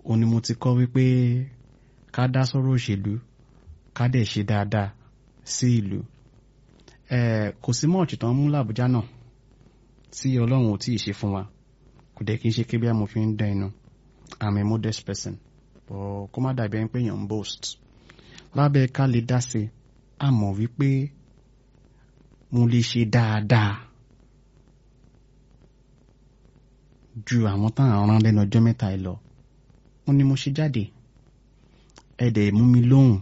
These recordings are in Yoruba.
òun ni mo ti kọ́ wípé ká dá sọ́rọ̀ òṣèlú ká dẹ̀ ṣe dáadáa sí ìlú kò sí mọ́ọ̀tì tán mú làbújá náà tí ọlọ́run ò tí ì ṣe fún wa kò dẹ̀ kí n ṣe kébí àmọ́ fi ń dá inú I'm a modest person but kó má dàbí ẹni pé èèyàn ń boast lábẹ́ ká lè dá sí a mọ̀ wípé mo lè ṣe dáadáa ju àwọn táwọn rán lẹ́nu ọjọ́ mẹ́ta ẹ lọ ó ní mo ṣe jáde ẹ dẹ̀ mú mi lóhùn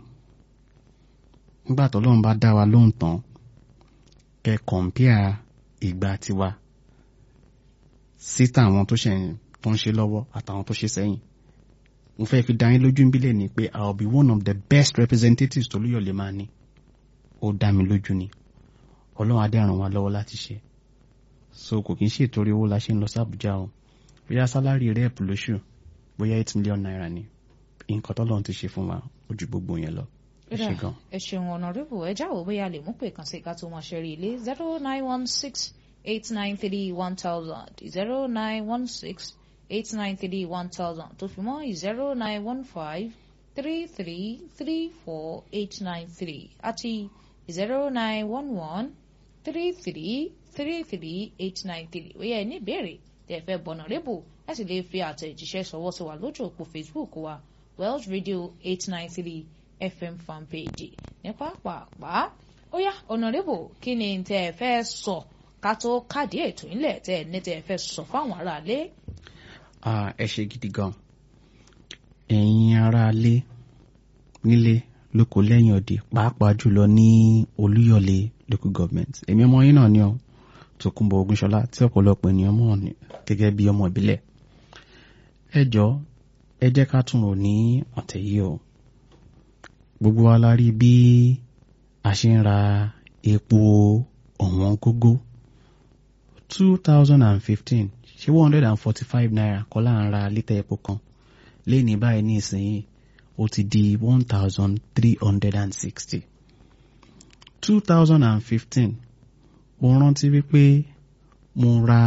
nígbà tọ́lọ́run bá dá wa lóhùn tán kẹ kọ̀ǹpíà ìgbà tiwa sí tàwọn tó ṣe tó ń ṣe lọ́wọ́ àtàwọn tó ṣe sẹ́yìn mo fẹ́ fi dá yín lójú níbílẹ̀ ni pé I will be one of the best representatives tó lóyọ̀ lè máa ní ó dá mi lójú ni ọlọ́run adé ràn wá lọ́wọ́ láti ṣe so kò kí n ṣe ìtorí owó la ṣe ń lọ sí Àbújá o bóyá sálárì rẹ́ẹ̀pù lóṣù bóyá eight million naira ni nǹkan tọ́lọ́run ti ṣe fún wa ó ju gbogbo yẹn lọ ẹ ṣe gan. ẹ ṣeun ọ̀nàrẹ́bù ẹ jáwọ́ bóyá lè mú pé kàn sí ká tó máa ṣe rí ilé zero nine one six eight nine three one thousand zero nine one six eight nine three one thousand tó fi mọ́ zero nine one five three three three four eight nine three àti zero nine one one three three three three eight nine three ó yẹ ní ìbéèrè tí ẹ fẹ́ bọ̀nà rébù ẹ sì lè fi àtẹ̀jíṣẹ́ ṣọwọ́ sí wa lójú òpó Facebook wa Welsh Radio eight nine three FM fanpage ní pàápàá ó yá ọ̀nàrẹ́bù kí ni tẹ́ ẹ fẹ́ sọ ká tó káàdì ètò ìlẹ̀ tẹ́ ẹ ní tẹ́ ẹ fẹ́ sọ fáwọn aráalé. ẹ ṣe gidi gan ẹ̀yin aráalé nílé lóko lẹ́yìn òde pàápàá jùlọ ní Olúyọ̀lé local government èmi ọmọ yín náà ni ọ Tòkunbọ̀ Ògúnṣọlá tí ọ̀pọ̀lọpọ̀ ènìyàn mọ̀ gẹ́gẹ́ bí ọmọ ìbílẹ̀ ẹ jọ ẹ jẹ́ ká tún rò ní ọ̀tẹ̀ yìí o gbogbo wa la rí bí a ṣe ń ra epo ọ̀wọ́n gógó two thousand and fifteen ṣé one hundred and forty five naira kọ́ là ń ra lítà epo kan léèní báyìí ní ìsinyìí ó ti di one thousand three hundred and sixty two thousand and fifteen mo rántí wípé mo ra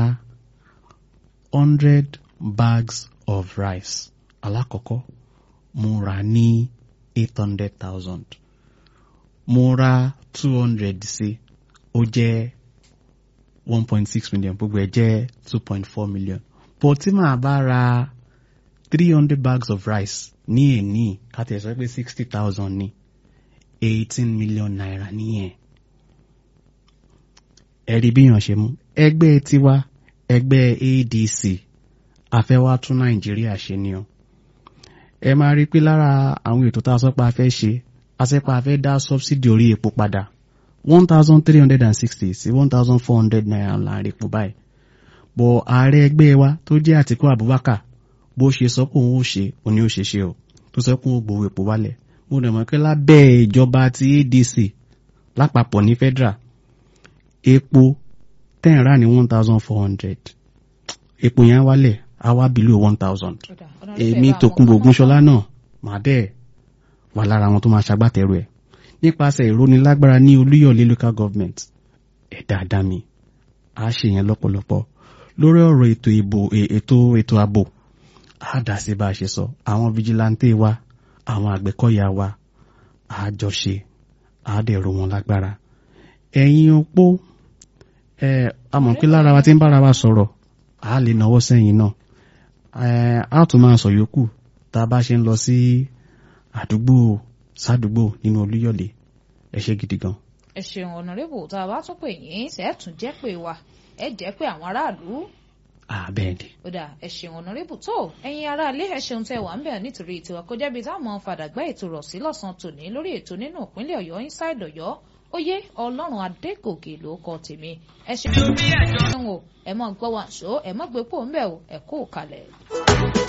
hundred bags of rice alákọ̀ọ́kọ́ mo rà ní eight hundred thousand mo ra two hundred sí ó jẹ́ one point six million gbogbo ẹ̀ jẹ́ two point four million but tí màá bá ra three hundred bags of rice ní èní kàtẹ́ sọ pé sixty thousand ní eighteen million naira nìyẹn ẹ̀rí bíyàn ṣe mú ẹgbẹ́ tiwa ẹgbẹ́ ADC afẹ́wá tún Nàìjíríà ṣe ni o ẹ máa rí i pé lára àwọn ètò tá a sọ pé a fẹ́ ṣe a sọ pé a fẹ́ dá subsidy orí epo padà one thousand three hundred and sixty sí one thousand four hundred naira láàrin epo báyìí bọ̀ ààrẹ ẹgbẹ́ wa tó jẹ́ Àtíkú Abubakar bó ṣe sọ pé òun ò ṣe òun ni ó ṣe ṣe o tó sọ pé òun gbowó epo wálẹ̀ mo dẹ̀ mọ̀ pé lábẹ́ ìjọba ti ADC lápapọ̀ ní federal epo ten rà ní one thousand four hundred epo yẹn wálẹ̀ á wá below one thousand èmi Tòkunbọ̀ Ògúnṣọlá náà màá dẹ̀ wà lára àwọn tó máa ṣagbátẹrù ẹ̀ nípasẹ̀ ìrónilágbára ní Olúyọ̀lé local government ẹ̀ dáadáa mi á ṣe yẹn lọ́pọ̀lọpọ̀ lórí ọ̀rọ̀ ètò ìbò ètò ètò ààbò á dà sí bá a ṣe sọ àwọn vigilante wa àwọn àgbẹ̀kọ̀yà wa á jọ ṣe á dẹ̀ ro wọn lágbára ẹ̀yin opó ẹ̀ a mọ̀ pé lára wa ti ń bára wa sọ̀rọ̀ a lè náwó sẹ́yìn náà a tún máa sọ yòókù tá a bá ṣe ń lọ sí àdúgbò sádùúgbò nínú Olúyọ̀lé ẹ ṣe gidi gan. ẹ ṣeun ọ̀nàrẹ́bù tá a bá tún pè yín ṣẹ́ẹ̀tún jẹ́ pé wa ẹ jẹ́ pé àwọn aráàlú. àbẹ́ẹ̀dì. ó dà ẹ ṣeun ọ̀nàrẹ́bù tó ẹ̀yin aráalé ẹ ṣeun tẹ́ wà ń bẹ̀ nítorí tiwa kó jẹ́bi táwọn fàdàgbà ètò rọ̀ sí lọ́sàn-án tòní lórí ètò nínú ìpínlẹ̀ Ọ̀yọ́ inside Ọ̀yọ́ oyè ọlọ́run adégòkè ló kọ tèmi ẹ ṣe ẹ mọ̀ gbọ́ wàṣọ ẹ mọ̀ gbé pò ń bẹ̀ o ẹ kú kalẹ̀.